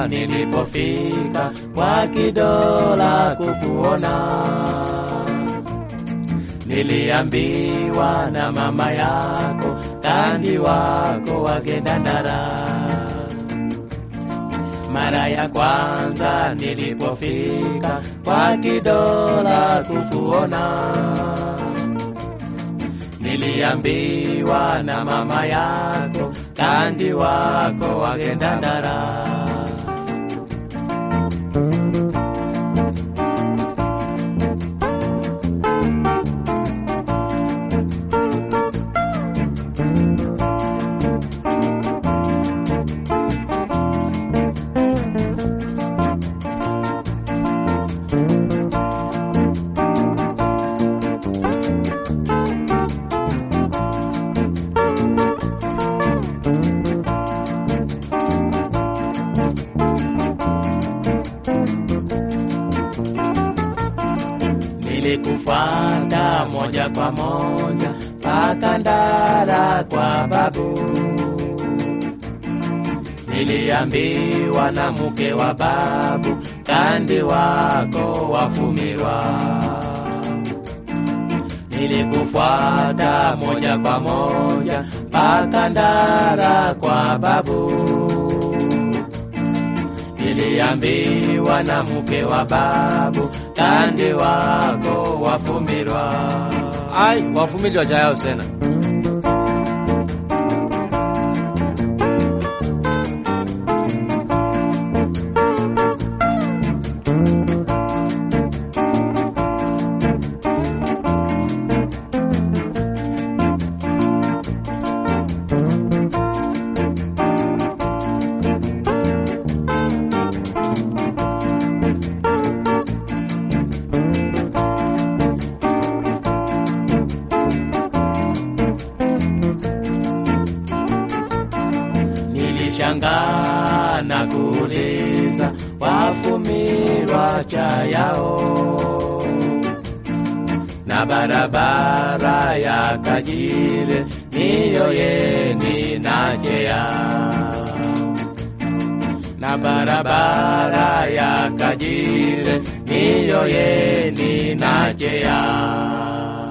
nilipofika kwa kidola kukuona, niliambiwa na mama yako kandi wako wagenda ndara. Mara ya kwanza nilipofika kwa kidola kukuona, niliambiwa na mama yako kandi wako wagenda ndara. Nilikufuata moja kwa moja mpaka Ndara kwa babu. Niliambiwa na mke wa babu, kandi wako wafumirwa. Nilikufuata moja kwa moja mpaka Ndara kwa babu. Niliambiwa na mke wa babu, kandi wako wafumirwa. Ai, wafumirwa jayao tena. Nilishangaa na kuuliza wafumirwa cha yao na barabara ya Kajire niyo yeni najea na barabara ya Kajire niyo yeni najea